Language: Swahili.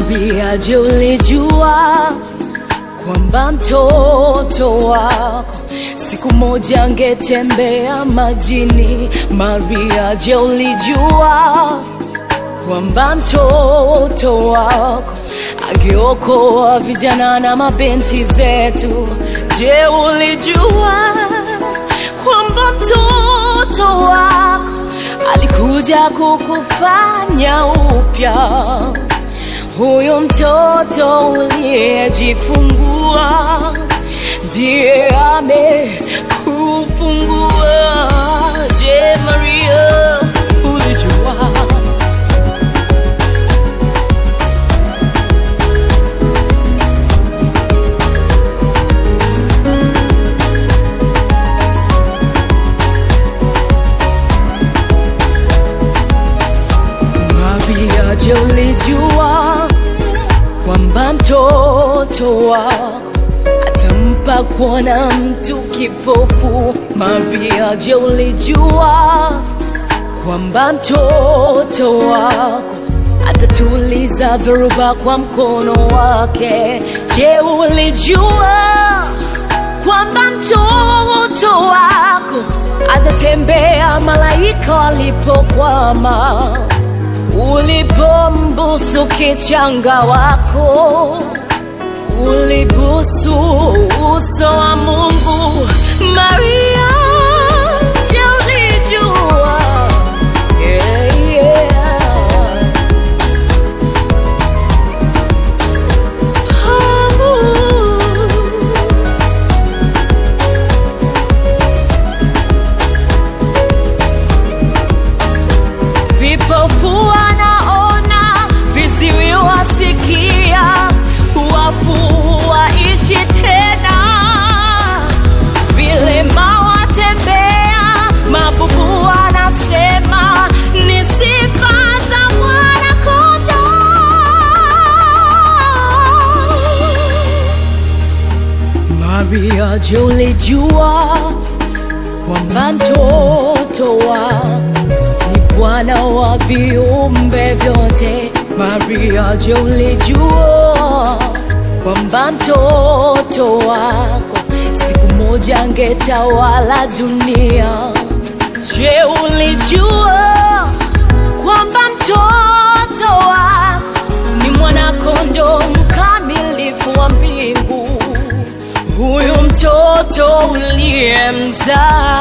Maria, je, ulijua kwamba mtoto wako siku moja angetembea majini? Maria, je, ulijua kwamba mtoto wako angeokoa vijana na mabinti zetu? Je, ulijua kwamba mtoto wako alikuja kukufanya upya? Huyo mtoto uliyejifungua ndiye amekufungua. Je, Maria, ulijua? Maria, je, ulijua kwamba mtoto wako atampa kuona mtu kipofu? Maria, je, ulijua kwamba mtoto wako atatuliza dhoruba kwa mkono wake? Je, ulijua kwamba mtoto wako atatembea malaika walipokwama? Ulipombusu kichanga wako, ulibusu uso wa Mungu. Maria, je, ulijua? Yeah, yeah. Oh. Vipofu wanaona, viziwi wasikia, wafu waishi tena, vilema watembea, mabubu wanasema ni sifa za Mwana-Kondoo. Maria, je, ulijua kwamba mtoto wako ni Bwana wa viumbe vyote. Maria, je, ulijua kwamba mtoto wako siku moja angetawala dunia? Je, ulijua kwamba mtoto wako ni mwana-kondoo mkamilifu wa mbingu? Huyu mtoto uliyemzaa